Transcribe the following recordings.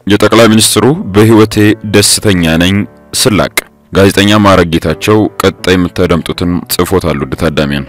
የጠቅላይ ሚኒስትሩ በሕይወቴ ደስተኛ ነኝ ስላቅ ጋዜጠኛ ማዕረግ ጌታቸው ቀጣይ የምታደምጡትን ጽፎታል። ውድ ታዳሚያን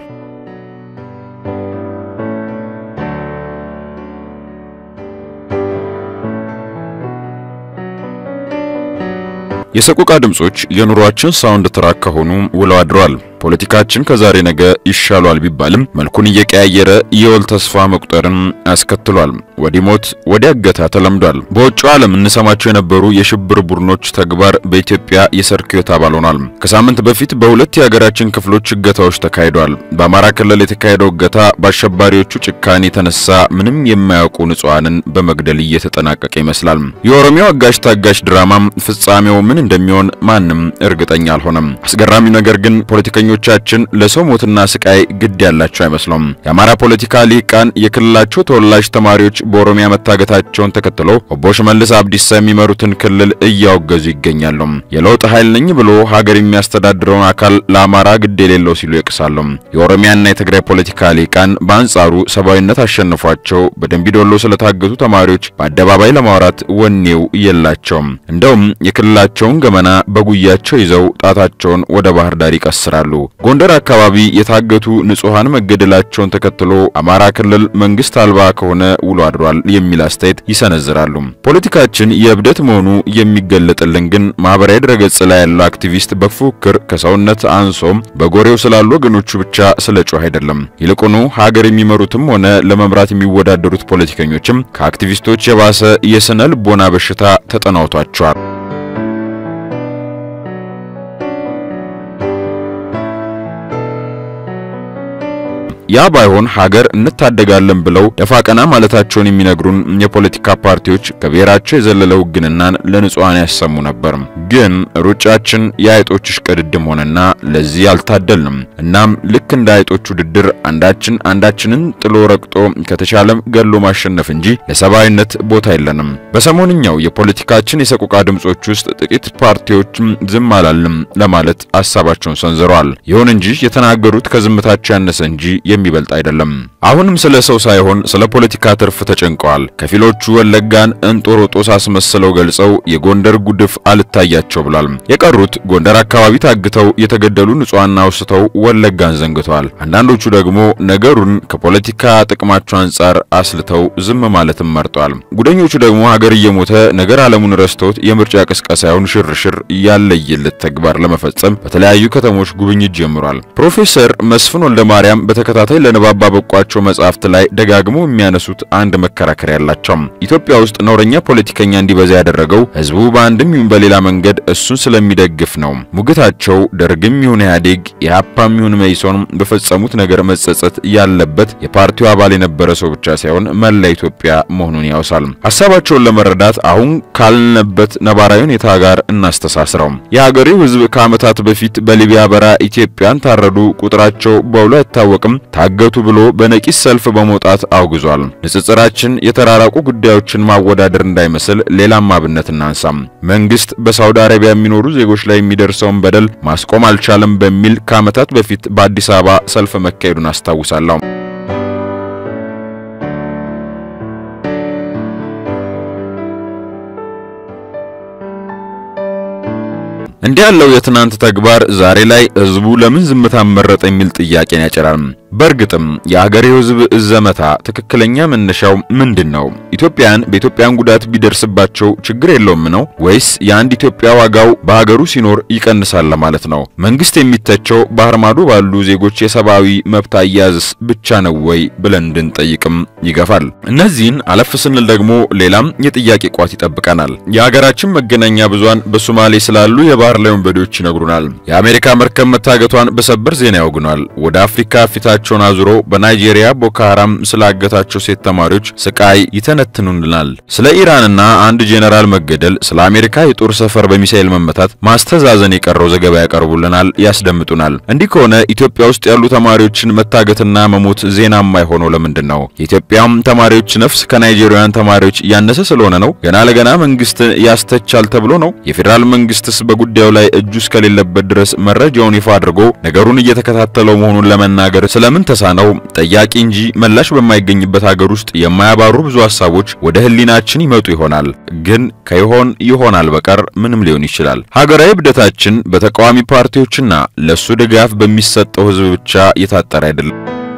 የሰቆቃ ድምጾች የኑሯችን ሳውንድ ትራክ ከሆኑ ውለው አድረዋል። ፖለቲካችን ከዛሬ ነገ ይሻሏል ቢባልም መልኩን እየቀያየረ የወል ተስፋ መቁጠርን አስከትሏል። ወዲህ ሞት ወዲያ እገታ ተለምዷል። በውጭው ዓለም እንሰማቸው የነበሩ የሽብር ቡድኖች ተግባር በኢትዮጵያ የሰርክ ሕይወት አባል ሆኗል። ከሳምንት በፊት በሁለት የሀገራችን ክፍሎች እገታዎች ተካሂደዋል። በአማራ ክልል የተካሄደው እገታ በአሸባሪዎቹ ጭካኔ የተነሳ ምንም የማያውቁ ንጹሐንን በመግደል እየተጠናቀቀ ይመስላል። የኦሮሚያው አጋሽ ታጋሽ ድራማም ፍጻሜው ምን እንደሚሆን ማንም እርግጠኛ አልሆነም። አስገራሚው ነገር ግን ፖለቲከኞቻችን ለሰው ሞትና ስቃይ ግድ ያላቸው አይመስሉም። የአማራ ፖለቲካ ሊቃን የክልላቸው ተወላጅ ተማሪዎች በኦሮሚያ መታገታቸውን ተከትሎ ኦቦ ሽመልስ አብዲሳ የሚመሩትን ክልል እያወገዙ ይገኛሉ። የለውጥ ኃይል ነኝ ብሎ ሀገር የሚያስተዳድረውን አካል ለአማራ ግድ የሌለው ሲሉ ይቅሳሉ። የኦሮሚያና የትግራይ ፖለቲካ ሊቃን በአንጻሩ ሰብአዊነት አሸንፏቸው በደንቢዶሎ ስለታገቱ ተማሪዎች በአደባባይ ለማውራት ወኔው የላቸውም። እንደውም የክልላቸውን ገመና በጉያቸው ይዘው ጣታቸውን ወደ ባህር ዳር ይቀስራሉ። ጎንደር አካባቢ የታገቱ ንጹሐን መገደላቸውን ተከትሎ አማራ ክልል መንግስት አልባ ከሆነ ውሎ አድሯል የሚል አስተያየት ይሰነዝራሉ። ፖለቲካችን የእብደት መሆኑ የሚገለጥልን ግን ማህበራዊ ድረገጽ ላይ ያለው አክቲቪስት በፉክክር ከሰውነት አንሶም በጎሬው ስላሉ ወገኖቹ ብቻ ስለ ጮህ አይደለም። ይልቁኑ ሀገር የሚመሩትም ሆነ ለመምራት የሚወዳደሩት ፖለቲከኞችም ከአክቲቪስቶች የባሰ የስነ ልቦና በሽታ ተጠናውቷቸዋል። ያ ባይሆን ሀገር እንታደጋለን ብለው ደፋ ቀና ማለታቸውን የሚነግሩን የፖለቲካ ፓርቲዎች ከብሔራቸው የዘለለ ውግንናን ለንጹሐን ያሰሙ ነበር። ግን ሩጫችን የአይጦች እሽቅድድም ሆነና ለዚህ አልታደልንም። እናም ልክ እንደ አይጦች ውድድር አንዳችን አንዳችንን ጥሎ ረግጦ ከተቻለም ገሎ ማሸነፍ እንጂ ለሰብአዊነት ቦታ የለንም። በሰሞንኛው የፖለቲካችን የሰቆቃ ድምጾች ውስጥ ጥቂት ፓርቲዎች ዝም አላልም ለማለት ሀሳባቸውን ሰንዝረዋል። ይሁን እንጂ የተናገሩት ከዝምታቸው ያነሰ እንጂ የሚበልጥ አይደለም። አሁንም ስለ ሰው ሳይሆን ስለ ፖለቲካ ትርፍ ተጨንቀዋል። ከፊሎቹ ወለጋን እንጦሮጦስ አስመስለው ገልጸው የጎንደር ጉድፍ አልታያቸው ብሏል። የቀሩት ጎንደር አካባቢ ታግተው የተገደሉ ንጹሐን አውስተው ወለጋን ዘንግተዋል። አንዳንዶቹ ደግሞ ነገሩን ከፖለቲካ ጥቅማቸው አንጻር አስልተው ዝም ማለትም መርጠዋል። ጉደኞቹ ደግሞ ሀገር እየሞተ ነገር ዓለሙን ረስተውት የምርጫ ቅስቀሳ ሳይሆን ሽርሽር ያለየለት ተግባር ለመፈጸም በተለያዩ ከተሞች ጉብኝት ጀምሯል። ፕሮፌሰር መስፍን ወልደ ማርያም በተከታታይ ለንባብ ባበቋቸው መጽሐፍት ላይ ደጋግመው የሚያነሱት አንድ መከራከሪያ ያላቸው ኢትዮጵያ ውስጥ ነውረኛ ፖለቲከኛ እንዲበዛ ያደረገው ሕዝቡ በአንድም ይሁን በሌላ መንገድ እሱን ስለሚደግፍ ነው። ሙግታቸው ደርግም ይሁን ኢህአዴግ፣ ኢህአፓም ይሁን መኢሶን በፈጸሙት ነገር መጸጸት ያለበት የፓርቲው አባል የነበረ ሰው ብቻ ሳይሆን መላ ኢትዮጵያ መሆኑን ያወሳል። ሀሳባቸውን ለመረዳት አሁን ካልነበት ነባራዊ ሁኔታ ጋር እናስተሳስረው። የሀገሬው ሕዝብ ከዓመታት በፊት በሊቢያ በራ ኢትዮጵያን ታረዱ፣ ቁጥራቸው በውሎ አይታወቅም ታገቱ ብሎ በነቂስ ሰልፍ በመውጣት አውግዟል። ንጽጽራችን የተራራቁ ጉዳዮችን ማወዳደር እንዳይመስል ሌላም አብነት እናንሳም። መንግስት በሳውዲ አረቢያ የሚኖሩ ዜጎች ላይ የሚደርሰውን በደል ማስቆም አልቻለም በሚል ከዓመታት በፊት በአዲስ አበባ ሰልፍ መካሄዱን አስታውሳለሁ። እንዲህ ያለው የትናንት ተግባር ዛሬ ላይ ህዝቡ ለምን ዝምታ መረጠ የሚል ጥያቄን ያጭራል። በእርግጥም የአገሬው ህዝብ ዘመታ ትክክለኛ መነሻው ምንድን ነው? ኢትዮጵያን በኢትዮጵያን ጉዳት ቢደርስባቸው ችግር የለውም ነው ወይስ የአንድ ኢትዮጵያ ዋጋው በሀገሩ ሲኖር ይቀንሳል ለማለት ነው? መንግስት የሚተቸው ባህር ማዶ ባሉ ዜጎች የሰብአዊ መብት አያያዝስ ብቻ ነው ወይ ብለን እንድንጠይቅም ይገፋል። እነዚህን አለፍ ስንል ደግሞ ሌላም የጥያቄ ቋት ይጠብቀናል። የሀገራችን መገናኛ ብዙሃን በሶማሌ ስላሉ የባህር ላይ ወንበዴዎች ይነግሩናል። የአሜሪካ መርከብ መታገቷን በሰበር ዜና ያውግኗል። ወደ አፍሪካ ፊታቸውን አዙሮ በናይጄሪያ ቦኮ ሃራም ስላገታቸው ሴት ተማሪዎች ስቃይ ይተነትኑልናል። ስለ ኢራንና አንድ ጄኔራል መገደል፣ ስለ አሜሪካ የጦር ሰፈር በሚሳኤል መመታት ማስተዛዘን የቀረው ዘገባ ያቀርቡልናል፣ ያስደምጡናል። እንዲህ ከሆነ ኢትዮጵያ ውስጥ ያሉ ተማሪዎችን መታገትና መሞት ዜና የማይሆነው ለምንድን ነው? የኢትዮጵያም ተማሪዎች ነፍስ ከናይጄሪያውያን ተማሪዎች ያነሰ ስለሆነ ነው? ገና ለገና መንግስት ያስተቻል ተብሎ ነው? የፌዴራል መንግስትስ በጉዳዩ ላይ እጁ እስከሌለበት ድረስ መረጃውን ይፋ አድርጎ ነገሩን እየተከታተለው መሆኑን ለመናገር ስለምን ተሳነው? ጠያቂ እንጂ መላሽ በማይገኝበት ሀገር ውስጥ የማያባሩ ብዙ ሀሳቦች ሐሳቦች ወደ ህሊናችን ይመጡ ይሆናል። ግን ከይሆን ይሆናል በቀር ምንም ሊሆን ይችላል። ሀገራዊ እብደታችን በተቃዋሚ ፓርቲዎችና ለሱ ድጋፍ በሚሰጠው ህዝብ ብቻ የታጠረ አይደለም።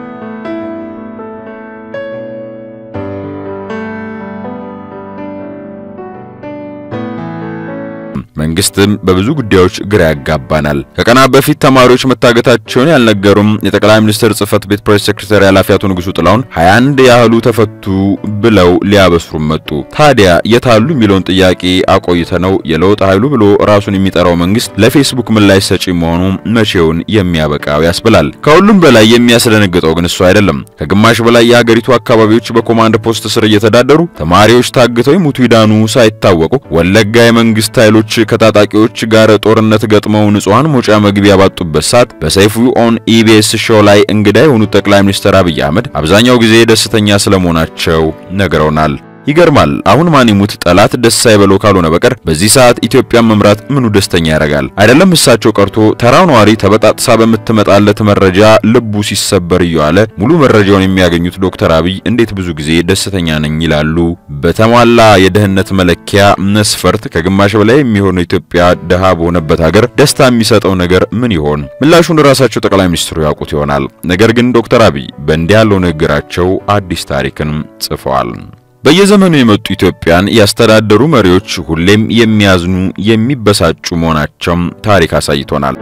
መንግስትም በብዙ ጉዳዮች ግራ ያጋባናል። ከቀናት በፊት ተማሪዎች መታገታቸውን ያልነገሩም የጠቅላይ ሚኒስትር ጽህፈት ቤት ፕሬስ ሴክሬታሪ ኃላፊ አቶ ንጉሱ ጥላሁን 21 ያህሉ ተፈቱ ብለው ሊያበስሩም መጡ። ታዲያ የታሉ የሚለውን ጥያቄ አቆይተ ነው የለውጥ ኃይሉ ብሎ ራሱን የሚጠራው መንግስት ለፌስቡክ ምላሽ ሰጪ መሆኑ መቼውን የሚያበቃው ያስብላል። ከሁሉም በላይ የሚያስደነግጠው ግን እሱ አይደለም። ከግማሽ በላይ የሀገሪቱ አካባቢዎች በኮማንድ ፖስት ስር እየተዳደሩ ተማሪዎች ታግተው ይሙቱ ይዳኑ ሳይታወቁ ወለጋ የመንግስት ኃይሎች ከታጣቂዎች ጋር ጦርነት ገጥመው ንጹሃን መውጫ መግቢያ ባጡበት ሰዓት በሰይፉ ኦን ኢቢኤስ ሾው ላይ እንግዳ የሆኑት ጠቅላይ ሚኒስትር አብይ አህመድ አብዛኛው ጊዜ ደስተኛ ስለመሆናቸው ነግረውናል። ይገርማል። አሁን ማን ይሙት ጠላት ደስ አይበለው ካልሆነ በቀር በዚህ ሰዓት ኢትዮጵያን መምራት ምኑ ደስተኛ ያደርጋል? አይደለም እሳቸው ቀርቶ ተራው ነዋሪ ተበጣጥሳ በምትመጣለት መረጃ ልቡ ሲሰበር እየዋለ ሙሉ መረጃውን የሚያገኙት ዶክተር አብይ እንዴት ብዙ ጊዜ ደስተኛ ነኝ ይላሉ? በተሟላ የድህነት መለኪያ መስፈርት ከግማሽ በላይ የሚሆነው ኢትዮጵያ ድሃ በሆነበት ሀገር ደስታ የሚሰጠው ነገር ምን ይሆን? ምላሹን ራሳቸው ጠቅላይ ሚኒስትሩ ያውቁት ይሆናል። ነገር ግን ዶክተር አብይ በእንዲህ ያለው ንግግራቸው አዲስ ታሪክን ጽፈዋል። በየዘመኑ የመጡ ኢትዮጵያን ያስተዳደሩ መሪዎች ሁሌም የሚያዝኑ የሚበሳጩ መሆናቸውም ታሪክ አሳይቶናል።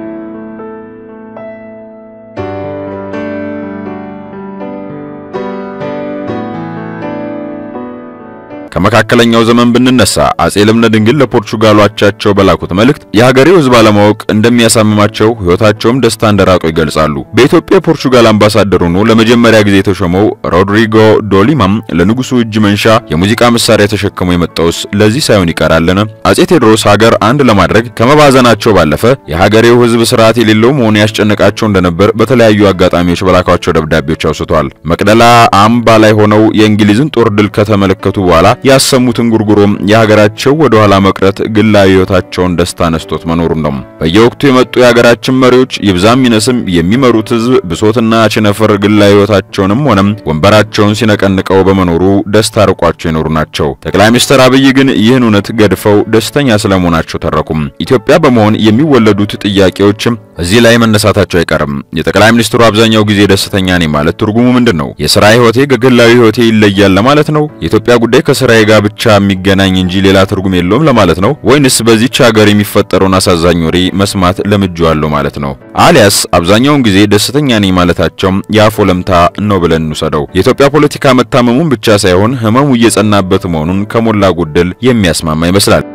ከመካከለኛው ዘመን ብንነሳ አጼ ልብነ ድንግል ለፖርቹጋሉ አቻቸው በላኩት መልእክት የሀገሬው ሕዝብ አለማወቅ እንደሚያሳምማቸው ሕይወታቸውም ደስታ እንደራቀው ይገልጻሉ። በኢትዮጵያ የፖርቹጋል አምባሳደር ሆኖ ለመጀመሪያ ጊዜ የተሾመው ሮድሪጎ ዶሊማም ለንጉሱ እጅ መንሻ የሙዚቃ መሳሪያ ተሸክሞ የመጣውስ ለዚህ ሳይሆን ይቀራልን? አጼ ቴዎድሮስ ሀገር አንድ ለማድረግ ከመባዘናቸው ባለፈ የሀገሬው ሕዝብ ስርዓት የሌለው መሆኑ ያስጨነቃቸው እንደነበር በተለያዩ አጋጣሚዎች በላኳቸው ደብዳቤዎች አውስቷል። መቅደላ አምባ ላይ ሆነው የእንግሊዝን ጦር ድል ከተመለከቱ በኋላ ያሰሙትን ጉርጉሮም የሀገራቸው ወደ ኋላ መቅረት ግላዊ ሕይወታቸውን ደስታ ነስቶት መኖሩን ነው። በየወቅቱ የመጡ የሀገራችን መሪዎች ይብዛም ይነስም የሚመሩት ሕዝብ ብሶትና ቸነፈር ግላዊ ሕይወታቸውንም ሆነም ወንበራቸውን ሲነቀንቀው በመኖሩ ደስታ ርቋቸው የኖሩ ናቸው። ጠቅላይ ሚኒስትር አብይ ግን ይህን እውነት ገድፈው ደስተኛ ስለመሆናቸው ተረኩም። ኢትዮጵያ በመሆን የሚወለዱት ጥያቄዎችም እዚህ ላይ መነሳታቸው አይቀርም። የጠቅላይ ሚኒስትሩ አብዛኛው ጊዜ ደስተኛ ነኝ ማለት ትርጉሙ ምንድን ነው? የስራ ሕይወቴ ከግላዊ ሕይወቴ ይለያል ለማለት ነው? የኢትዮጵያ ጉዳይ ከስራዬ ጋር ብቻ የሚገናኝ እንጂ ሌላ ትርጉም የለውም ለማለት ነው? ወይንስ በዚች ሀገር የሚፈጠረውን አሳዛኝ ወሬ መስማት ለምጄዋለሁ ማለት ነው? አሊያስ አብዛኛውን ጊዜ ደስተኛ ነኝ ማለታቸውም የአፍ ወለምታ ነው ብለን እንውሰደው። የኢትዮጵያ ፖለቲካ መታመሙን ብቻ ሳይሆን ህመሙ እየጸናበት መሆኑን ከሞላ ጎደል የሚያስማማ ይመስላል።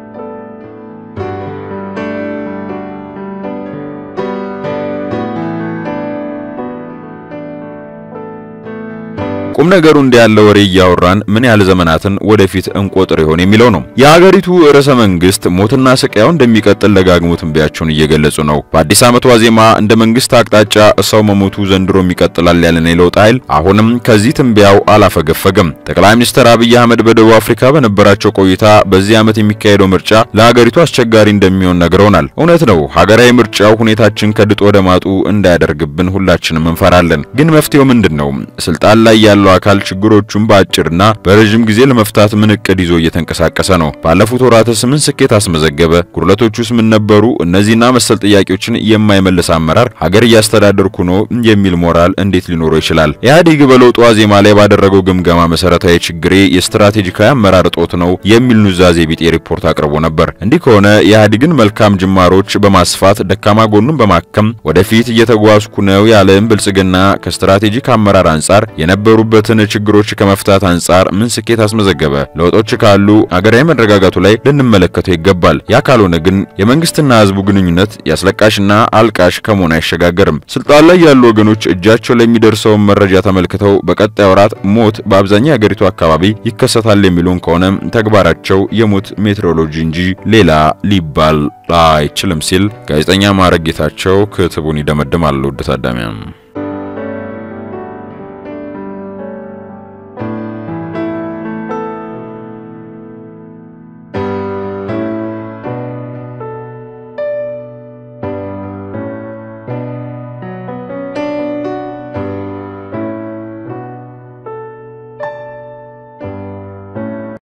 ቁም ነገሩ እንዲህ ያለ ወሬ እያወራን ምን ያህል ዘመናትን ወደፊት እንቆጥር ይሆን የሚለው ነው። የሀገሪቱ ርዕሰ መንግስት ሞትና ስቃዩ እንደሚቀጥል ደጋግሞ ትንበያቸውን እየገለጹ ነው። በአዲስ ዓመት ዋዜማ እንደ መንግስት አቅጣጫ ሰው መሞቱ ዘንድሮም ይቀጥላል ያለን የለውጥ ኃይል አሁንም ከዚህ ትንበያው አላፈገፈገም። ጠቅላይ ሚኒስትር አብይ አህመድ በደቡብ አፍሪካ በነበራቸው ቆይታ በዚህ ዓመት የሚካሄደው ምርጫ ለሀገሪቱ አስቸጋሪ እንደሚሆን ነግረውናል። እውነት ነው። ሀገራዊ ምርጫው ሁኔታችን ከድጦ ወደ ማጡ እንዳያደርግብን ሁላችንም እንፈራለን። ግን መፍትሄው ምንድን ነው? ስልጣን ላይ ያለው አካል ችግሮቹን በአጭርና በረዥም ጊዜ ለመፍታት ምን እቅድ ይዞ እየተንቀሳቀሰ ነው? ባለፉት ወራትስ ምን ስኬት አስመዘገበ? ጉድለቶቹስ ምን ነበሩ? እነዚህና መሰል ጥያቄዎችን የማይመልስ አመራር ሀገር እያስተዳደርኩ ነው የሚል ሞራል እንዴት ሊኖረው ይችላል? ኢህአዴግ በለውጡ ዋዜማ ላይ ባደረገው ግምገማ መሰረታዊ ችግሬ የስትራቴጂካዊ አመራር እጦት ነው የሚል ኑዛዜ ቢጤ ሪፖርት አቅርቦ ነበር። እንዲህ ከሆነ የኢህአዴግን መልካም ጅማሮች በማስፋት ደካማ ጎኑን በማከም ወደፊት እየተጓዝኩ ነው ያለም ብልጽግና ከስትራቴጂክ አመራር አንጻር የነበሩ በትን ችግሮች ከመፍታት አንጻር ምን ስኬት አስመዘገበ? ለውጦች ካሉ ሀገራዊ መረጋጋቱ ላይ ልንመለከተው ይገባል። ያ ካልሆነ ግን የመንግስትና ህዝቡ ግንኙነት ያስለቃሽና አልቃሽ ከመሆን አይሸጋገርም። ስልጣን ላይ ያሉ ወገኖች እጃቸው ለሚደርሰውን መረጃ ተመልክተው በቀጣይ ወራት ሞት በአብዛኛው የሀገሪቱ አካባቢ ይከሰታል የሚሉን ከሆነ ተግባራቸው የሞት ሜትሮሎጂ እንጂ ሌላ ሊባል አይችልም ሲል ጋዜጠኛ ማዕረግ ጌታቸው ክትቡን ይደመድማል። ውድ ታዳሚያን